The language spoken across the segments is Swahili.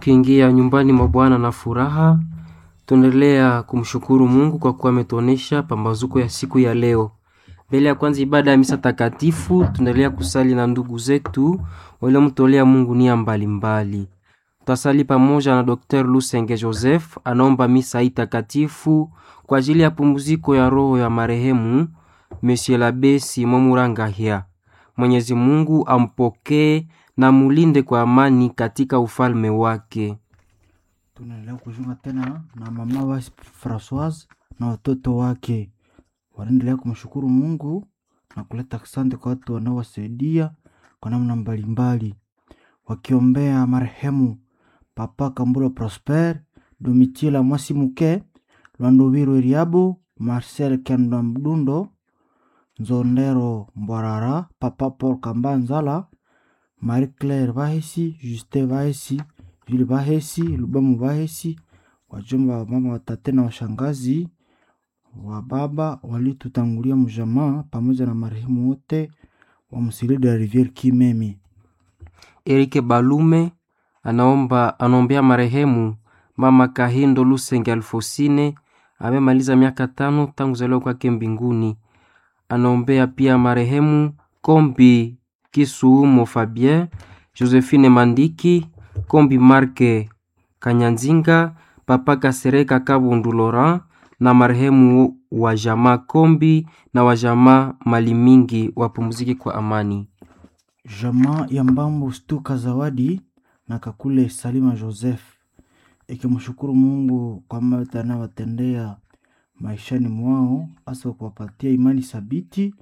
Tukiingia nyumbani mwa Bwana na furaha, tunaendelea kumshukuru Mungu kwa kuwa ametuonesha pambazuko ya siku ya leo. Mbele ya kwanza ibada ya misa takatifu, tunaendelea kusali na ndugu zetu waliomtolea Mungu nia mbalimbali. Tutasali pamoja na Dr. Lusenge Joseph, anaomba misa hii takatifu kwa ajili ya pumziko ya roho ya marehemu Monsieur l'Abbé Simon Murangahia. Mwenyezi Mungu ampokee na mulinde kwa amani katika ufalme wake. Tunaendelea kujiunga tena na mama wa Francoise na watoto wake, wanaendelea kumshukuru Mungu na kuleta asante kwa watu wanaowasaidia kwa namna mbalimbali, wakiombea marehemu Papa Kamburo Prosper, Domitila Mwasimuke, Lwandowiru Eriabo, Marcel Kenda Mdundo, Nzondero Mbwarara, Papa Paul Kambanzala, Marie Claire Bahesi, Justin Bahesi, Jules Bahesi, Lubamu Bahesi, wajomba wa mama, watate na washangazi wa baba walitutangulia mjamaa, pamoja na marehemu wote wa Msili de la Riviere Kimemi. Erike Balume anaomba anaombea marehemu mama Kahindo Lusenge Alfosine amemaliza miaka tano tangu kuzaliwa kwake mbinguni. Anaombea pia marehemu Kombi Kisuumo Fabien, Josephine Mandiki, Kombi Marke Kanyanzinga, Papa Kasereka Kabundu Laurent na marehemu wa jamaa Kombi na wa jamaa Malimingi wapumzike kwa amani. Jamaa ya Mbambo Stuka Zawadi na Kakule Salima Joseph ikimshukuru Mungu kwa mambo anayowatendea maishani mwao, hasa kuwapatia imani thabiti.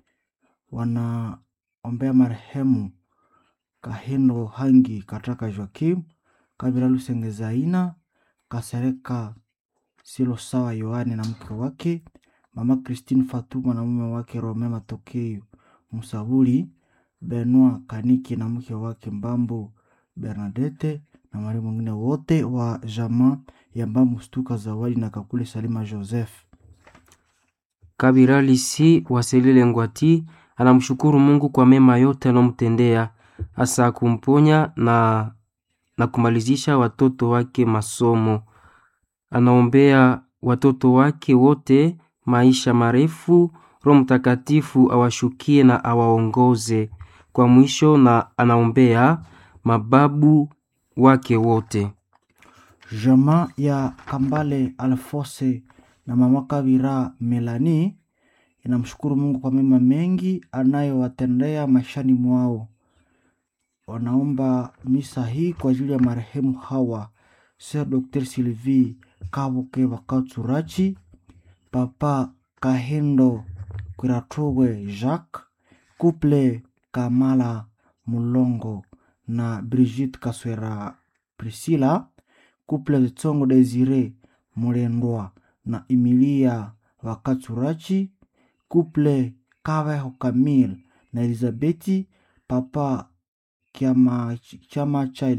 Wanaombea marehemu Kahindo Hangi Kataka Joakim Kabila Lusenge Zaina Kasereka Silo Sawa Yohane na mke wake, mama Christine Fatuma na mume wake Rome Matokeo Musabuli Benoit Kaniki na mke wake Mbambo Bernadette na wale mwingine wote wa jamaa ya Mbambo Stuka Zawadi na Kakule Salima Joseph. Kabira Lisi Waselile Ngwati anamshukuru Mungu kwa mema yote anayomtendea hasa kumponya na, na kumalizisha watoto wake masomo. Anaombea watoto wake wote maisha marefu, Roho Mtakatifu awashukie na awaongoze kwa mwisho, na anaombea mababu wake wote. Jamaa ya Kambale Alfose na mama Kabira Melani inamshukuru Mungu kwa mema mengi anayowatendea maishani mwao. Wanaomba misa hii kwa ajili ya marehemu hawa Sir Dr. Sylvie Kabuke Bakatsurachi, Papa Kahendo Kwiratogwe Jacques, Couple Kamala Mulongo na Brigitte Kaswera Priscilla, Couple Tsongo Desire Mulendwa na Emilia Wakatsurachi, Couple Kaveho Camille na Elizabeti, Papa Kiama, chama cha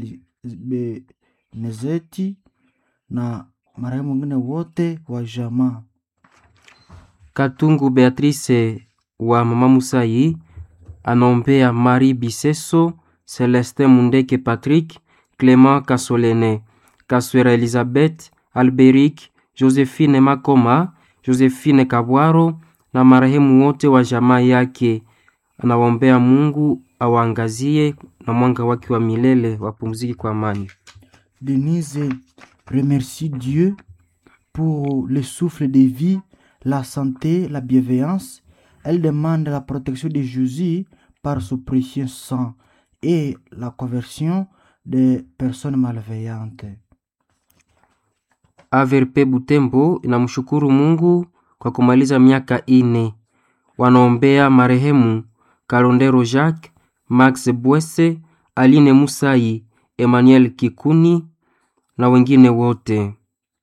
Nezeti na marehemu wengine wote wa jamaa. Katungu Beatrice wa mama Musai anaombea Marie Biseso, Celestin Mundeke, Patrick Clement Kasolene, Kaswera Elizabeth, Alberic, Josephine Makoma, Josephine Kabwaro na marehemu wote wa jamaa yake. Anawaombea Mungu awaangazie na mwanga wake wa milele, wapumziki kwa amani. Denise remercie Dieu pour le souffle de vie, la santé, la bienveillance. Elle demande la protection de Jésus par son précieux sang et la conversion des personnes malveillantes. Averpe Butembo inamshukuru Mungu kwa kumaliza miaka ine. Wanaombea marehemu Kalondero Jacques, Max Bwese, Aline Musai, Emmanuel Kikuni na wengine wote.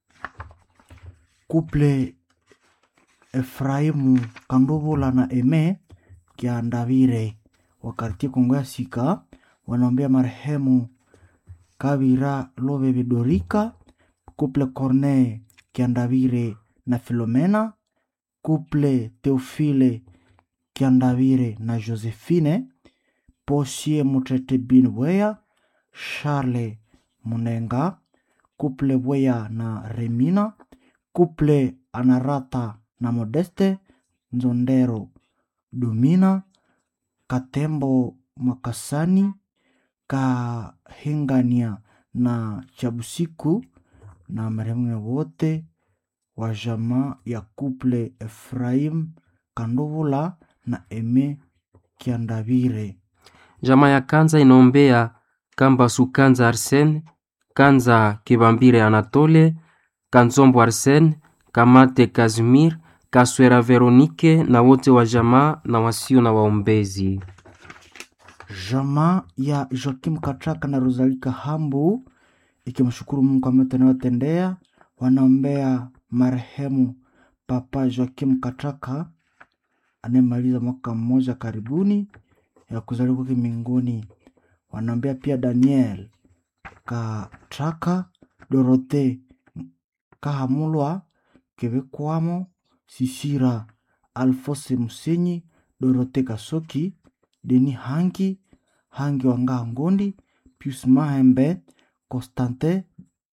Couple Efraimu Kandovola na Eme Kiandavire wa kartie Kongo ya Sika wanaombea marehemu Kavira Lovebe Dorika, Couple Corneille Kiandavire na Filomena, Couple Teofile Kiandavire na Josephine, Posie Mutete Binweya, Charles Munenga kuple Bweya na Remina, kuple Anarata na Modeste Nzondero, Dumina Katembo Makasani, Kahingania na Chabusiku na marehemu wote wa jamaa ya kuple Efraim Kanduvula na Eme Kiandavire. Jamaa ya Kanza inaombea Kambasu Kanza Arsene, Kanza Kibambire Anatole, Kanzombo Arsene, Kamate Kazimir, Kaswera Veronike na wote wa jamaa na wasio na waombezi. Jamaa ya Joakim Katraka na Rosalika Hambu ikimshukuru Mungu kwa mema anayotendea, wanaombea marehemu Papa Joakim Katraka anayemaliza mwaka mmoja karibuni ya kuzaliwa kwake mbinguni. Wanaombea pia Daniel Katraka, Dorote Kahamulwa, Kebekwamo, Sisira Alfose Musenyi, Dorote Kasoki, Deni Hangi, Hangi Wanga Ngondi, Pius Mahembe, Constantin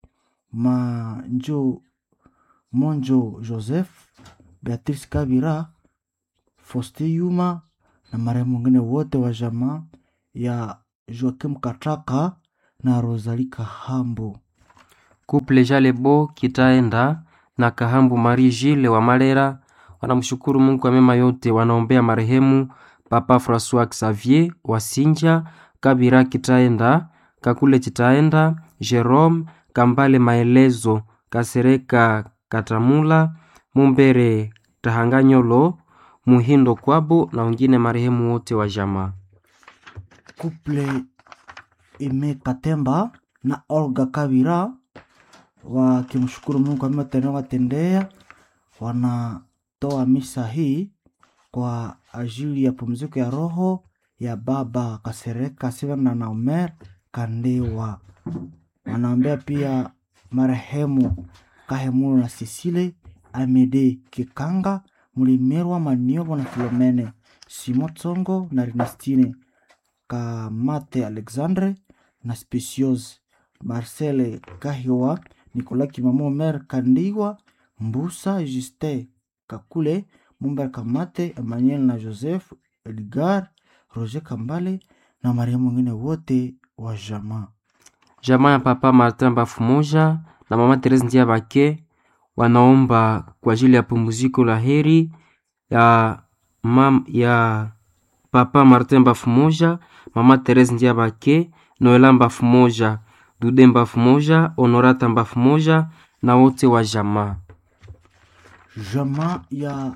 Manjo, Monjo Joseph, Beatrice Kabira, Foste Yuma na marehemu wengine wote wa jamaa ya Joakim Katraka na Rosalika Hambo. Kuple Jalebo Kitaenda na Kahambu Marie Gile wa Malera wanamshukuru Mungu kwa mema yote, wanaombea marehemu Papa Francois Xavier Wasinja Kabira Kitaenda Kakule Kitaenda Jerome Kambale Maelezo Kasereka Katamula Mumbere Tahanganyolo Muhindo Kwabo na wengine marehemu wote wa jamaa. Kuple Ime Katemba na Olga Kabira wakimshukuru Mungu kwa mema anayowatendea, wanatoa misa hii kwa ajili ya pumziko ya roho ya baba Kasereka Sivana na Omer Kandewa. Wanaombea pia marehemu Kahemulu na Sisile Amede Kikanga Mulimerwa Maniobo na Filomene Simo Tsongo na Ernestine Kamate Alexandre na Speciose Marcele Kahiwa Nicolas Kimamo Omer Kandiwa Mbusa Juste Kakule Mumber Kamate Emmanuel na Joseph Edgar Roger Kambale na marehemu wengine wote wa jamaa. Jamaa ya Papa Martin Bafumoja na Mama Therese Ndiabake wanaomba kwa ajili ya pumziko la heri ya, mam, ya Papa Martin Bafumoja, Mama Therese Ndiabake, Noela Bafumoja, Dude Bafumoja, Honorata Bafumoja na wote wa jamaa. Jamaa ya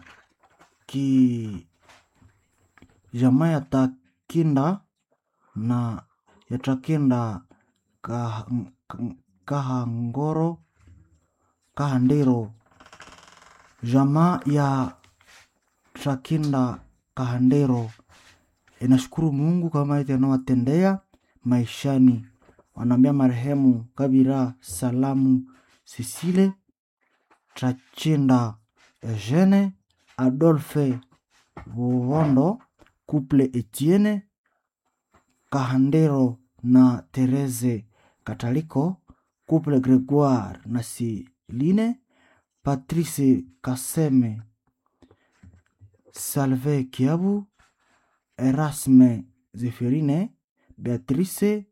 ki jamaa ya Takinda na ya Takinda Kah- K- Kahangoro Kahandero, jamaa ya Takinda Kahandero inashukuru Mungu kwa mema yote anayowatendea maishani. Wanaambia marehemu Kabira Salamu Sisile Trachinda Eugene Adolphe Buvondo Couple Etienne Kahandero na Therese Kataliko Couple Gregoire na Siline Patrice Kaseme Salve Kiabu Erasme Zeferine Beatrice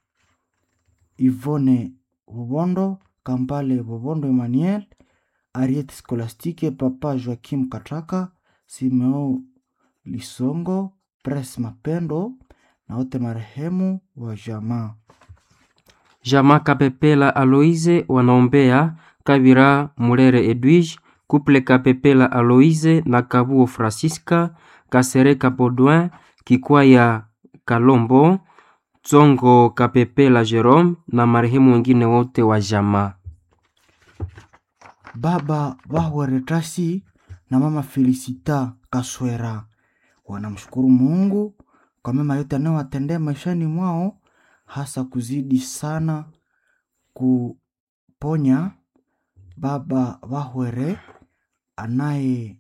Yvonne Bobondo Kampale Bobondo Emmanuel Ariete Scolastique Papa Joachim Katraka Simeo Lisongo Pres Mapendo na wote marehemu wa jamaa. Jamaa Kapepela Aloise wanaombea Kabira Mulere Edwige, Couple Kapepela Aloise na Kabuo Francisca, Kasereka Baudouin, Kikwaya Kalombo, Tsongo Kapepela Jerome na marehemu wengine wote wa jamaa. Baba Bahweretasi na mama Felicita Kaswera wanamshukuru Mungu kwa mema yote anayowatendea maishani mwao, hasa kuzidi sana kuponya baba Bahwere anaye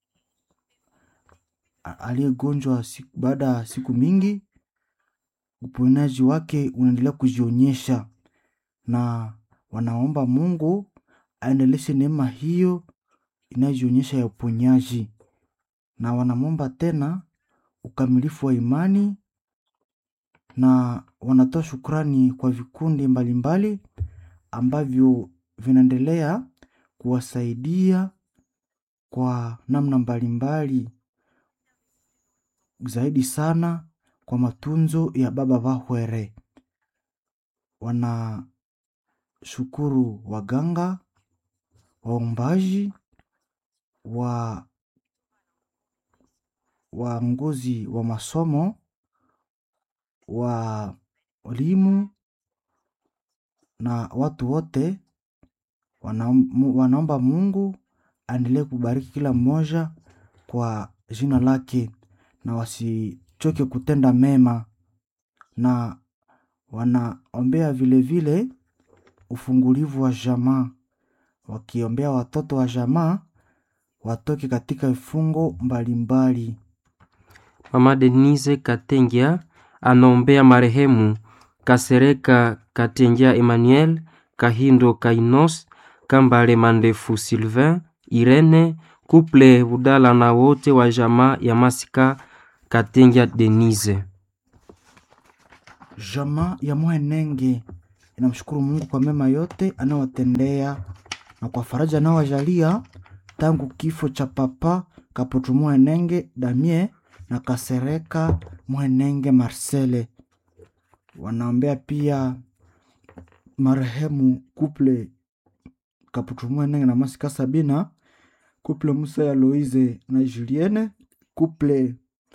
a- aliyegonjwa siku- baada ya siku mingi. Uponaji wake unaendelea kujionyesha na wanaomba Mungu aendeleshe neema hiyo inayojionyesha ya uponyaji, na wanamwomba tena ukamilifu wa imani, na wanatoa shukrani kwa vikundi mbalimbali ambavyo vinaendelea kuwasaidia kwa namna mbalimbali, zaidi sana kwa matunzo ya baba Bahwere. Wanashukuru waganga, waombaji, wa waongozi wa masomo, walimu na watu wote wanaom- wanaomba Mungu aendelee kubariki kila mmoja kwa jina lake, na wasichoke kutenda mema, na wanaombea vilevile ufungulivu wa jamaa, wakiombea watoto wa jamaa watoke katika vifungo mbalimbali. Mama Denise Katengia anaombea marehemu Kasereka Katengia Emmanuel, Kahindo Kainos, Kambale Mandefu Sylvain, Irene, Kuple Budala na wote wa jamaa ya Masika Katengia Denise. Jamaa ya Mwenenge inamshukuru Mungu kwa mema yote anayowatendea na kwa faraja anayowajalia tangu kifo cha papa Kaputu Mwenenge Damie na Kasereka Mwenenge Marcele. Wanaombea pia marehemu Kuple Kaputu Mwenenge na Masika Sabina, Kuple Musa ya Loize na Julienne, Kuple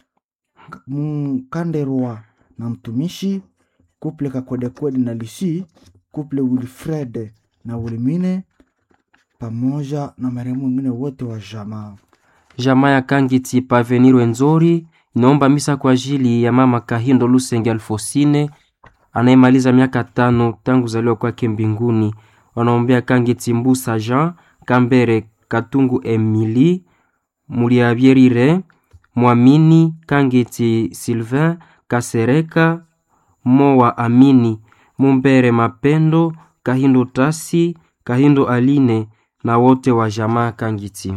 Mkanderwa na mtumishi kuple Kakwedekwede na Lisi, kuple Wilfred na Wilmine, pamoja na marehemu wengine wote wa jamaa. Jamaa ya Kangiti Pavenir Wenzori inaomba misa kwa ajili ya mama Kahindo Lusenge Alfosine anayemaliza miaka tano tangu zaliwa kwake mbinguni. Wanaombea Kangiti Mbusa Jean Kambere Katungu Emily Muliabyerire Mwamini Kangiti Sylvain Kasereka Mowa Amini Mumbere Mapendo Kahindo Tasi Kahindo Aline na wote wa jamaa Kangiti.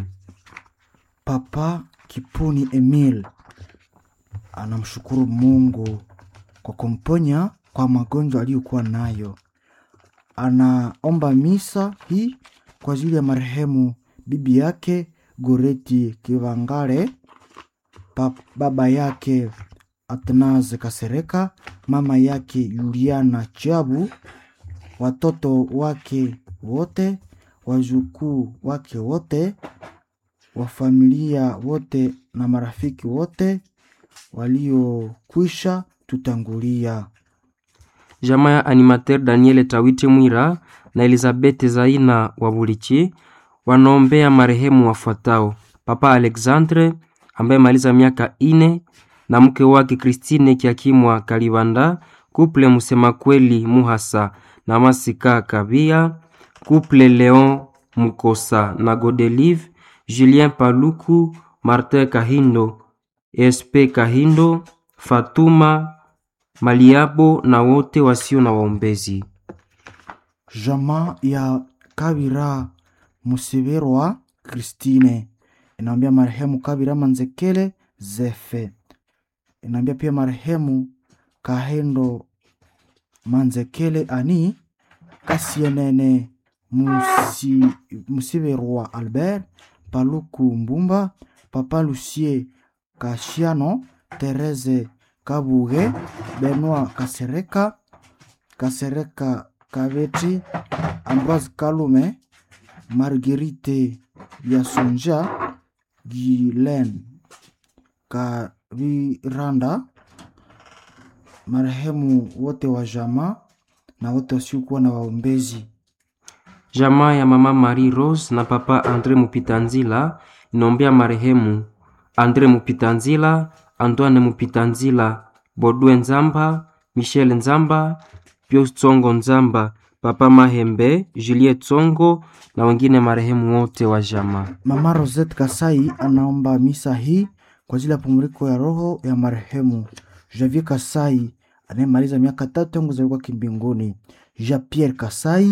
Papa Kipuni Emil anamshukuru Mungu kwa kumponya kwa magonjwa aliyokuwa nayo. Anaomba misa hii kwa ajili ya marehemu bibi yake Goreti Kivangare, pa- baba yake Atnaze Kasereka, mama yake Yuliana Chabu, watoto wake wote, wajukuu wake wote, wa familia wote na marafiki wote waliokwisha tutangulia. Jamaa ya animateur Daniel Tawiti Mwira na Elizabeth Zaina wa Bulichi wanaombea marehemu wafuatao: Papa Alexandre ambaye maliza miaka ine na mke wake Christine Kiakimwa Kalibanda, kuple Musema Kweli Muhasa na Masika Kabia, kuple Leon Mukosa na Godelive, Julien Paluku, Martin Kahindo, SP Kahindo, Fatuma Maliabo na wote wasio na waombezi. Jamaa ya Kabira Musiberwa Christine inaambia marehemu Kabira Manzekele Zefe, inaambia pia marehemu Kahendo Manzekele Ani Kasienene Musi, Musiberwa Albert Paluku Mbumba Papa Lucie Kashiano Tereze Kabuge Benoit Kasereka Kasereka Kabeti Ambroise Kalume Marguerite Yasonja Gilen Kaviranda marehemu wote wa jamaa na wote wasiokuwa na waombezi. Jamaa ya mama Marie Rose na papa Andre Mupitanzila inaombea marehemu Andre Mupitanzila, Antoine Mupitanzila, Bodwe Nzamba, Michel Nzamba, Pius Tsongo Nzamba, papa Mahembe, Juliet Tsongo na wengine marehemu wote wa jamaa. Mama Rosette Kasai anaomba misa hii kwa ajili ya pumziko ya roho ya marehemu Javier Kasai anayemaliza miaka tatu tangu kuzaliwa kwake mbinguni, Jean Pierre Kasai,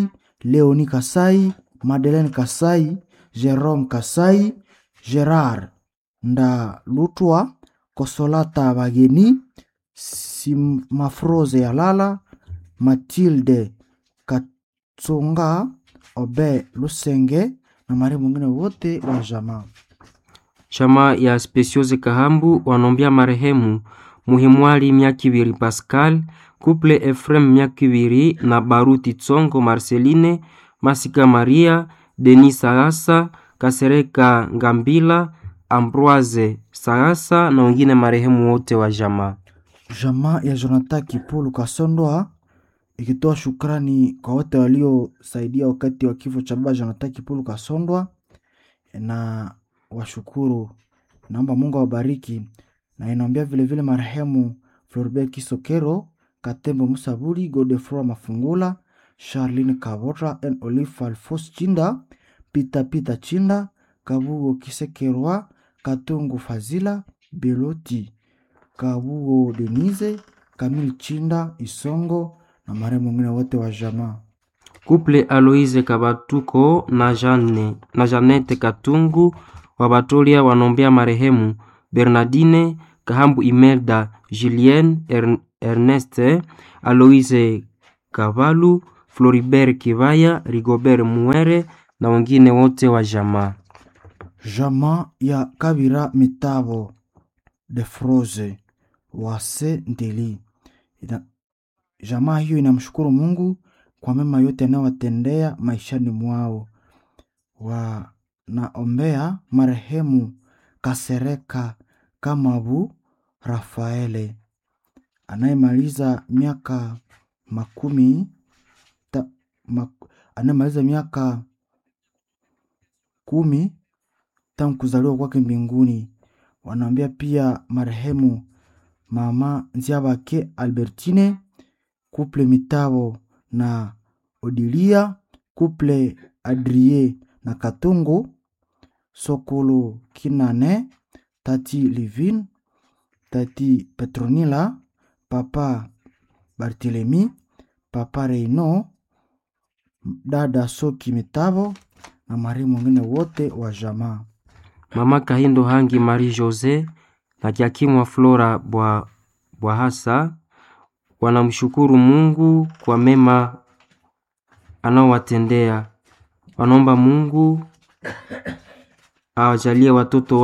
Leoni Kasai, Madeleine Kasai, Jerome Kasai, Gerard Ndalutwa, Kosolata Bageni, Simafroze Yalala, Matilde Katsonga, Obe Lusenge na marehemu mwingine wote wa jamaa. Chama ya Speciose Kahambu wanombia marehemu Muhimwali Myakibiri Pascal, Couple Efrem Myakibiri na Baruti Tsongo Marceline, Masika Maria, Denis Sagasa, Kasereka Ngambila, Ambroise Sagasa na wengine marehemu wote wa jamaa. Jamaa ya Jonathan Kipulu Kasondoa ikitoa shukrani kwa wote waliosaidia wakati wa kifo cha baba Jonathan Kipulu Kasondwa na washukuru, naomba Mungu awabariki, na inaombea vilevile marehemu Floribert Kisokero, Katembo Musaburi, Godefroy Mafungula, Charline Kabota, N Olive Alfos Chinda, Pita Pita Chinda, Kabugo Kisekerwa, Katungu Fazila, Beloti Kabugo Denise, Kamil Chinda, Isongo na marehemu wengine wote wa jamaa. Couple Aloise Kabatuko na Jane, na Janete Katungu wa Batolia wanombea marehemu Bernardine Kahambu Imelda Julienne Ern, Erneste Aloise Kavalu Floribert Kivaya Rigobert Muere na wengine wote wa jamaa. Jamaa ya Kabira Mitabo de Froze wase Ndeli. Ina, jamaa hiyo inamshukuru Mungu kwa mema yote anayowatendea maishani mwao. Wanaombea marehemu Kasereka Kamabu Rafaele anayemaliza miaka makumi ta, mak, anayemaliza miaka kumi tangu kuzaliwa kwake mbinguni. Wanaombea pia marehemu mama Nziabake Albertine, kuple Mitabo na Odilia, kuple Adrie na Katungu, Sokolo Kinane, tati Livin, tati Petronila, papa Barthelemy, papa Reino, dada Soki Mitabo na marehemu wengine wote wa jamaa. Mama Kahindo Hangi Marie Jose na Kiakimwa Flora Bwa Bwahasa wanamshukuru Mungu kwa mema anaowatendea. Wanaomba Mungu awajalie watoto